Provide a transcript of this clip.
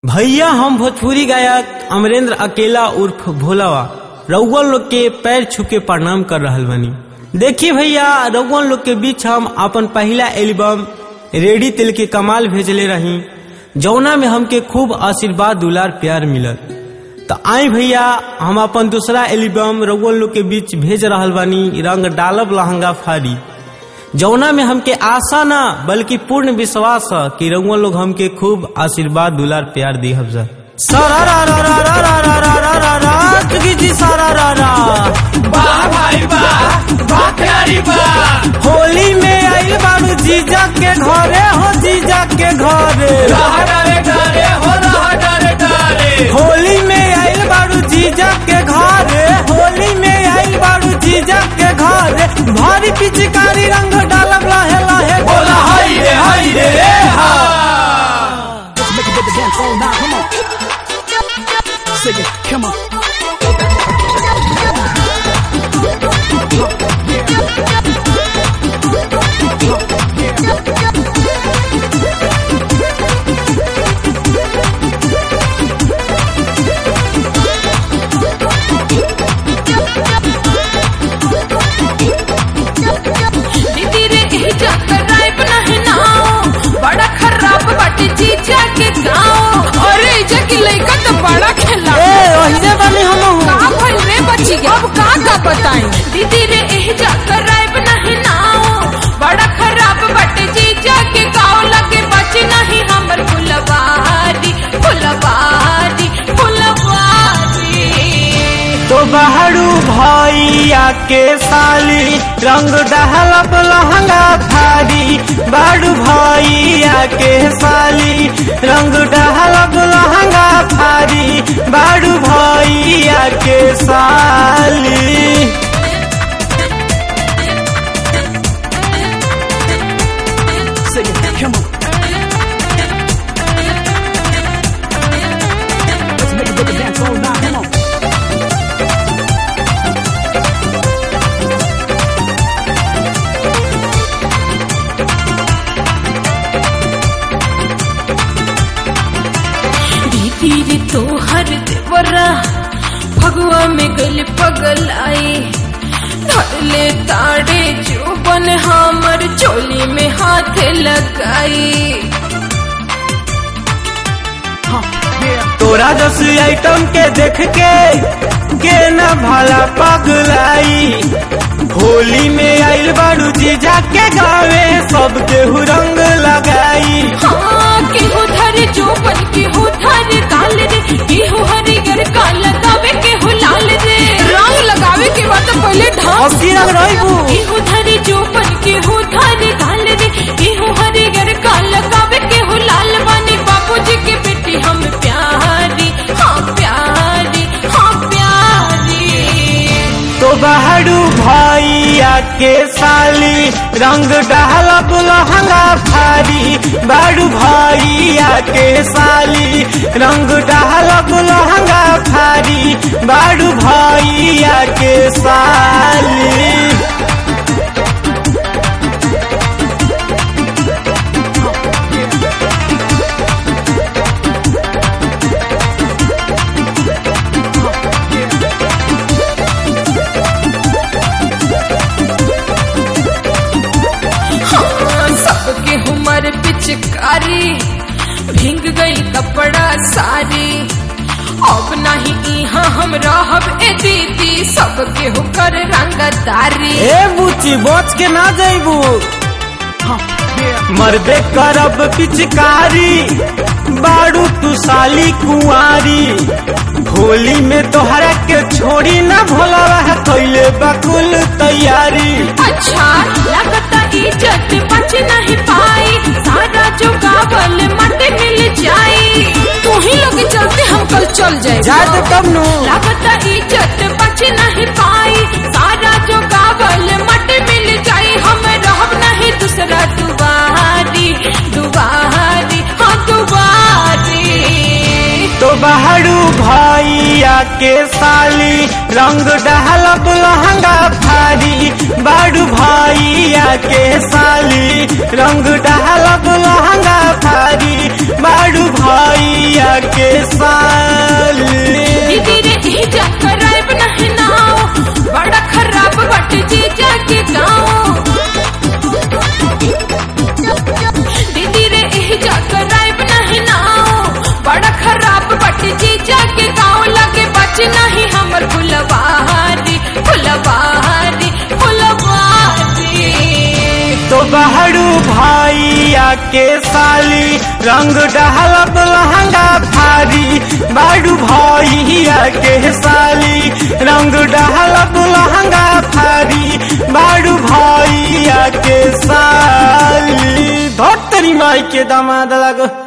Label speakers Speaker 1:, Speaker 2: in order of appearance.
Speaker 1: भैया हम भोजपुरी गायक अमरेंद्र अकेला उर्फ भोलावा रउआ लोग के पैर छू के प्रणाम कर रहल बनी देखिए भैया रउआ लोग के बीच हम अपन पहला एल्बम रेडी तिल के कमाल भेजले रही जौना में हमके खूब आशीर्वाद दुलार प्यार मिलल तो आई भैया हम अपन दूसरा एल्बम रउआ लोग के बीच भेज रहल बानी रंग डालब लहंगा फारी जौना में हमके आशा ना बल्कि पूर्ण विश्वास है कि रउआ लोग हमके खूब आशीर्वाद दुलार प्यार दी हफ्जा सारा रा रा रा रा रा रा रा रा रा रा चुकी जी सारा रा रा
Speaker 2: वाह भाई वाह वाह प्यारी वाह
Speaker 1: होली में आइल बारू जीजा के घरे हो जीजा के घरे
Speaker 2: रहा डरे डरे हो रहा डरे डरे
Speaker 1: होली में आइल बारू जीजा के घरे होली में आइल बारू जीजा के घरे भारी पिचकारी रंग डालब लहे लहे
Speaker 2: बोला हाय रे हाय रे रे हा
Speaker 3: Make it with the dance all night. Come on. Sing it. Come on.
Speaker 4: दीदी रे एही जाकर राइब नहीं नाओ बड़ा खराब बाटे जीजा के गाँव अरे एजा की लइका तो बड़ा खेला
Speaker 1: ए ओहिजे बानी हम
Speaker 4: का भइल रे बची गया अब का का बताई दीदी रे एही जाकर राइब नहीं नाओ बड़ा खराब बाटे जीजा के गाँव लगे बची नहीं हमर फुलवारी फुलवारी फुलवारी
Speaker 1: तो बहरू भैया के साली रंग डहलब लहंगा थारी बारू भैया के साली रंग डहलब लहंगा थारी बारू भैया के साली
Speaker 3: Sing it. Come on. Let's make it with the dance all night. Come on.
Speaker 4: दीदी रे तोहर देवरा भगवा में गल पगल आई धरले ताड़े जोबन हमर चोली में हाथ लगाई
Speaker 3: Huh. Yeah.
Speaker 1: तोरा जस आइटम के देख के के न भला पगलाई होली में आइल बारू जीजा के गावे सबके रंग लगाई
Speaker 4: हाँ केहू धरे जोबन केहू धरे काल रे केहू हरिगर का लगावे केहू लाल रे रंग लगावे के बाद तो पहले ढाक
Speaker 1: अस्सी रंग रहीबू
Speaker 4: केहू धरे जोबन केहू धरे काल रे केहू हरिगर का लगावे केहू लाल बानी बाबूजी के बेटी हम प्यारी हाँ प्यारी हाँ प्यारी
Speaker 1: तो बहरू भैया के साली रंग डहलब लहंगा फारी बारू भैया के साली रंग डहलब लहंगा फारी बारू भैया के साली
Speaker 4: हाँ, सबके उमर पिचकारी भींग गई कपड़ा सारी अब नहीं यहाँ हम रहब ए दीदी सबके होकर रंगदारी
Speaker 1: ए बुची बच के ना जइबू
Speaker 3: Huh. Yeah.
Speaker 1: मरबे करब पिचकारी बारू तू साली कुंवारी होली में तोहरा के छोड़ी ना भोला रह कैले बकुल तैयारी
Speaker 4: अच्छा लगता इज्जत बच नहीं पाई सारा जो गावल मट मिल जाई तू ही लोग के चलते हम कल चल जाए
Speaker 1: जात तब नु
Speaker 4: लगता इज्जत बच नहीं पाई सारा जो गावल मट मिल जाई हम रहब नहीं दूसरा दुबारी दुबारी हाँ दुबारी
Speaker 1: तो बहरू भैया के साली रंग डहलब लहंगा फारी बहरू भैया के साली रंग डहलब लहंगा फारी बहरू भैया के साली
Speaker 4: दीदी रे एजा कराइब नहीं नाओ बड़ा खराब बट जीजा के गाँव दीदी रे एजा कराइब नहीं नाओ बड़ा खराब बट जीजा के गाँव लगे बच नहीं हमर फुलवारी फुलवारी फुलवारी
Speaker 1: तो बहरू भैया के साली रंग डहलब लहंगा फारी बहरू भैया के साली रंग डहलब लहंगा फारी बहरू भैया के साली धोतरी माई के दामाद लगो